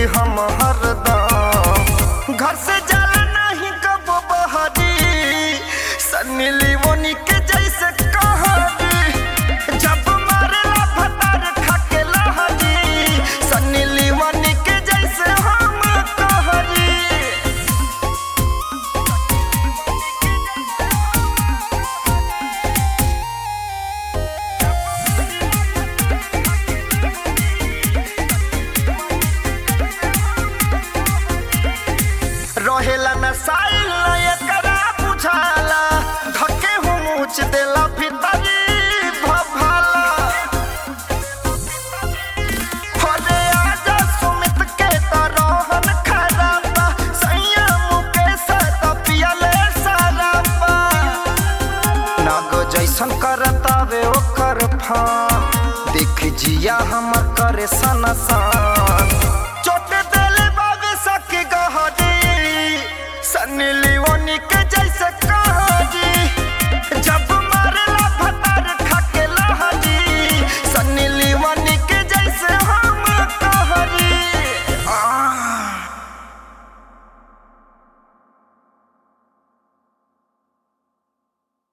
हम हरदम घर से जाला नहीं कब बहरी सन्नी लियोनी के जैसे कहरी जब मारेला भतार खाके लहरी सन्नी लियोनी के जैसे हम कहरी रहेला न साइल न एकरा बुझाला धके हो मुछ देला भीतरी भभाला होरे आजा सुमित के त रोहन खराबा सैया मुकेश त पियले सराबा नागो जैसन करतावे ओकर फान देख जिया हमर करे सनसान